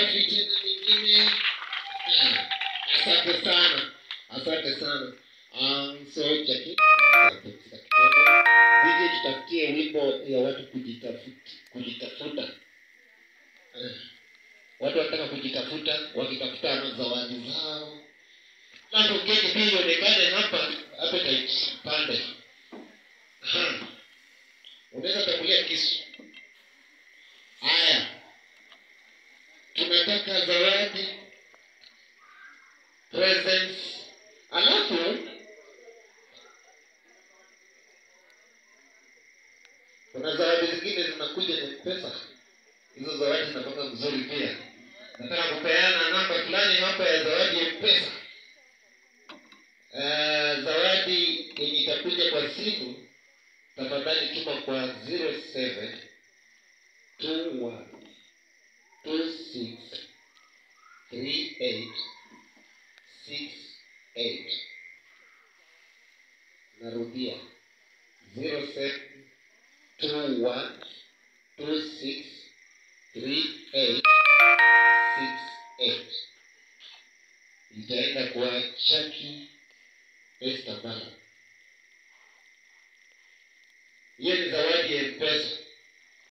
makofi tena mingine. Ah, Asante sana, asante sana. Um, so Jackie, pumzika kidogo. DJ tutafutie wimbo ya watu kujitafuta, kujitafuta. Eh, Watu wanataka kujitafuta, wakitafuta mazawadi zao. Labda keki pia ionekane hapa, appetite pande. Aha. Unaweza tangulia kisu. Haya, tunataka zawadi presents, alafu kuna zawadi zingine zinakuja ni pesa. Hizo zawadi zinatoka mzuri pia. Nataka kupeana namba fulani hapa ya zawadi ya pesa. Uh, zawadi yenye itakuja kwa simu, tafadhali tuma kwa 07 21 26 38 68. Narudia 07 21 26 38 68. Itaenda kwa Chaki Esther Bala. Hiyo ni zawadi ya pesa.